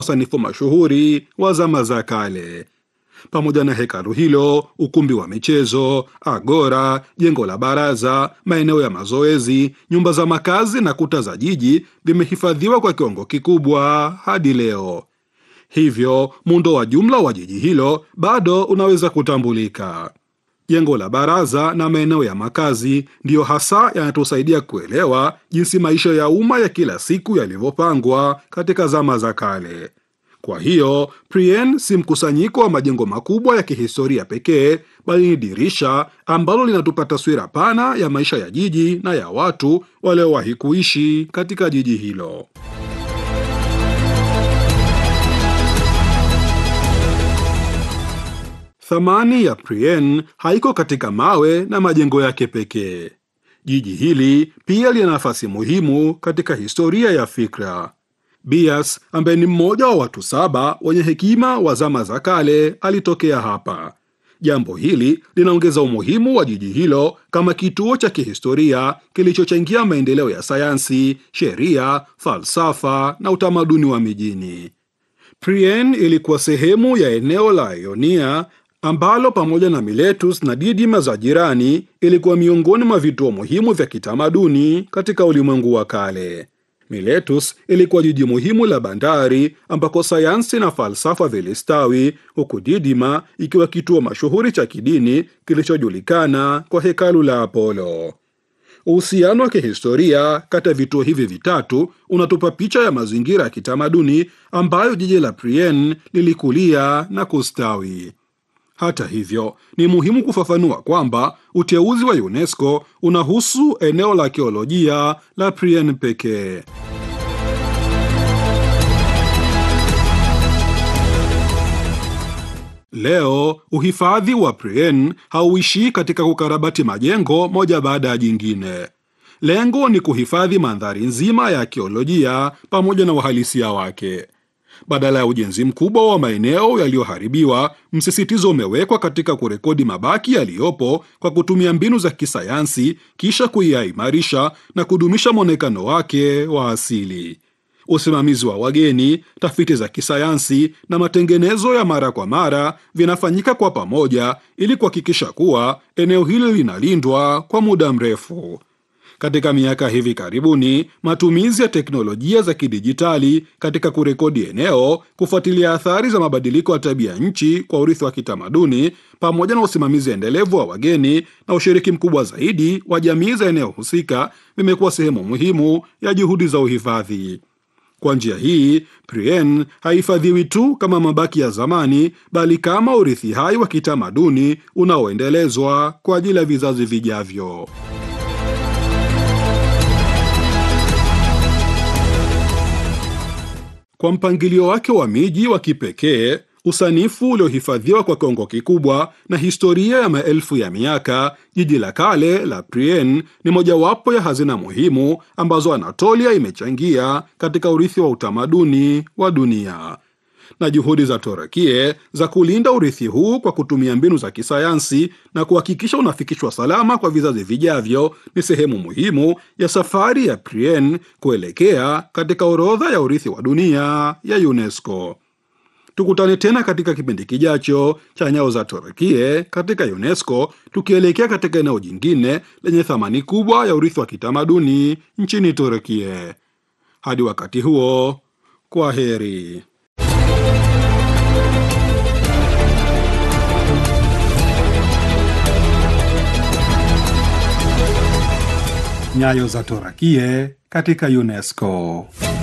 wasanifu mashuhuri wa zama za kale. Pamoja na hekalu hilo, ukumbi wa michezo, agora, jengo la baraza, maeneo ya mazoezi, nyumba za makazi na kuta za jiji vimehifadhiwa kwa kiwango kikubwa hadi leo. Hivyo muundo wa jumla wa jiji hilo bado unaweza kutambulika. Jengo la baraza na maeneo ya makazi ndiyo hasa yanatusaidia kuelewa jinsi maisha ya umma ya kila siku yalivyopangwa katika zama za kale. Kwa hiyo Prien si mkusanyiko wa majengo makubwa ya kihistoria pekee, bali ni dirisha ambalo linatupa taswira pana ya maisha ya jiji na ya watu waliowahi kuishi katika jiji hilo. Thamani ya Prien haiko katika mawe na majengo yake pekee. Jiji hili pia lina nafasi muhimu katika historia ya fikra. Bias ambaye ni mmoja wa watu saba wenye hekima wa zama za kale alitokea hapa. Jambo hili linaongeza umuhimu wa jiji hilo kama kituo cha kihistoria kilichochangia maendeleo ya sayansi, sheria, falsafa na utamaduni wa mijini. Prien ilikuwa sehemu ya eneo la Ionia ambalo pamoja na Miletus na Didima za jirani ilikuwa miongoni mwa vituo muhimu vya kitamaduni katika ulimwengu wa kale. Miletus ilikuwa jiji muhimu la bandari ambako sayansi na falsafa vilistawi, huku Didima ikiwa kituo mashuhuri cha kidini kilichojulikana kwa hekalu la Apollo. Uhusiano wa kihistoria kati ya vituo hivi vitatu unatupa picha ya mazingira ya kitamaduni ambayo jiji la Prien lilikulia na kustawi. Hata hivyo, ni muhimu kufafanua kwamba uteuzi wa UNESCO unahusu eneo la arkeolojia la Prien pekee. Leo uhifadhi wa Prien hauishii katika kukarabati majengo moja baada ya jingine. Lengo ni kuhifadhi mandhari nzima ya arkeolojia pamoja na uhalisia wake. Badala ya ujenzi mkubwa wa maeneo yaliyoharibiwa, msisitizo umewekwa katika kurekodi mabaki yaliyopo kwa kutumia mbinu za kisayansi, kisha kuyaimarisha na kudumisha mwonekano wake wa asili. Usimamizi wa wageni, tafiti za kisayansi na matengenezo ya mara kwa mara vinafanyika kwa pamoja ili kuhakikisha kuwa eneo hili linalindwa kwa muda mrefu. Katika miaka hivi karibuni, matumizi ya teknolojia za kidijitali katika kurekodi eneo, kufuatilia athari za mabadiliko ya tabia nchi kwa urithi wa kitamaduni, pamoja na usimamizi endelevu wa wageni na ushiriki mkubwa zaidi wa jamii za eneo husika vimekuwa sehemu muhimu ya juhudi za uhifadhi. Kwa njia hii, Prien haihifadhiwi tu kama mabaki ya zamani, bali kama urithi hai wa kitamaduni unaoendelezwa kwa ajili ya vizazi vijavyo. Kwa mpangilio wake wa miji wa kipekee, usanifu uliohifadhiwa kwa kiwango kikubwa na historia ya maelfu ya miaka, jiji la kale la Prien ni mojawapo ya hazina muhimu ambazo Anatolia imechangia katika urithi wa utamaduni wa dunia. Na juhudi za Torakie za kulinda urithi huu kwa kutumia mbinu za kisayansi na kuhakikisha unafikishwa salama kwa vizazi vijavyo ni sehemu muhimu ya safari ya Prien kuelekea katika orodha ya urithi wa dunia ya UNESCO. Tukutane tena katika kipindi kijacho cha Nyayo za Torakie katika UNESCO, tukielekea katika eneo jingine lenye thamani kubwa ya urithi wa kitamaduni nchini Torakie. Hadi wakati huo, kwa heri. Nyayo za Torakie katika UNESCO.